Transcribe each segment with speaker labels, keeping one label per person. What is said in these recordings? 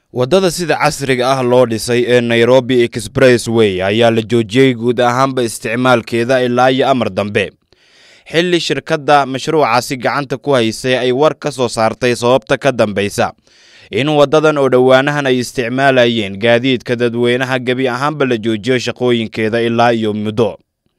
Speaker 1: waddada sida casriga ah loo dhisay ee nairobi expressway ayaa la joojiyey guud ahaanba isticmaalkeeda ilaa iyo amar dambe xilli shirkadda mashruucaasi gacanta ku haysay ay war ka soo saartay sababta ka dambaysa in waddadan oo dhowaanahan ay isticmaalayeen gaadiidka dadweynaha gebi ahaanba la joojiyo shaqooyinkeeda ilaa iyo muddo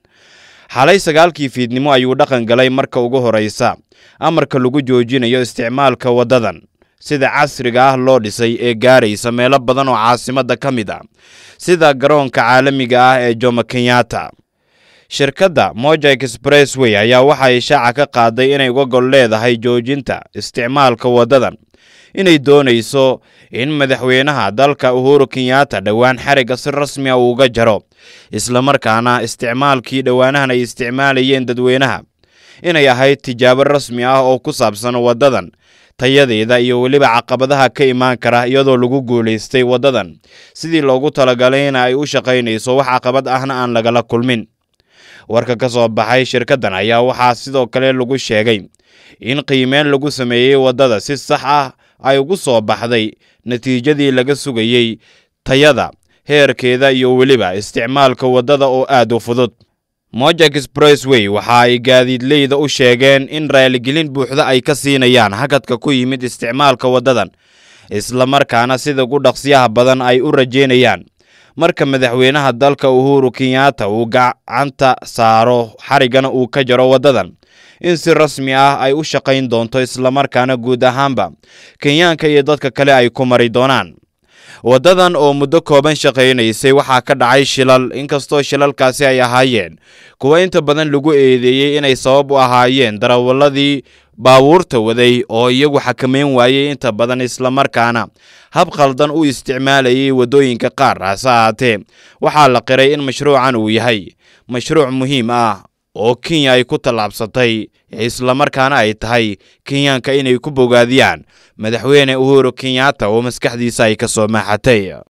Speaker 1: xalay sagaalkii fiidnimo ayuu dhaqan galay marka ugu horraysa amarka lagu joojinayo isticmaalka waddadan sida casriga ah loo dhisay ee gaaraysa meelo badan oo caasimadda ka mid ah sida garoonka caalamiga ah ee jomo kenyatta shirkadda moja expressway ayaa waxay shaaca ka qaaday inay uga gol leedahay joojinta isticmaalka waddadan inay doonayso in madaxweynaha dalka uhuru kenyatta dhowaan xarigga si rasmi a uuga jaro islamarkaana isticmaalkii dhowaanahan ay isticmaalayeen dadweynaha inay ahayd tijaabo rasmi ah oo ku saabsan waddadan tayadeeda iyo weliba caqabadaha ka imaan kara iyadoo lagu guulaystay waddadan sidii loogu talagalay in ay u shaqaynayso wax caqabad ahna aan lagala kulmin warka ka soo baxay shirkaddan ayaa waxaa sidoo kale lagu sheegay in qiimeyn lagu sameeyey waddada si sax ah ay ugu soo baxday natiijadii laga sugayey tayada heerkeeda iyo weliba isticmaalka waddada oo aad u fudud moja expressway waxa ay gaadiidleyda u sheegeen in raaligelin buuxda ay ka siinayaan hakadka ku yimid isticmaalka waddadan islamarkaana sida ugu dhaqsiyaha badan ay u rajeynayaan marka madaxweynaha dalka uhuru kenyatta uu gacanta saaro xariggana uu ka jaro waddadan in si rasmi ah ay u shaqayn doonto islamarkaana guud ahaanba kenyaanka iyo dadka kale ay ku mari doonaan waddadan oo muddo kooban shaqaynaysay waxaa ka dhacay shilal inkastoo shilalkaasi ay ahaayeen kuwa inta badan lagu eedeeyey inay sabab u ahaayeen darawaladii baabuurta waday oo iyagu xakameyn waayey inta badan islamarkaana hab khaldan u isticmaalayay waddooyinka qaar hase ahaatee waxaa la qiray in mashruucan uu yahay mashruuc muhiim ah oo kenya ay ku tallaabsatay islamarkaana ay tahay kenyaanka inay ku bogaadiyaan madaxweyne uhuru kenyatta oo maskaxdiisa ay ka soo maaxatay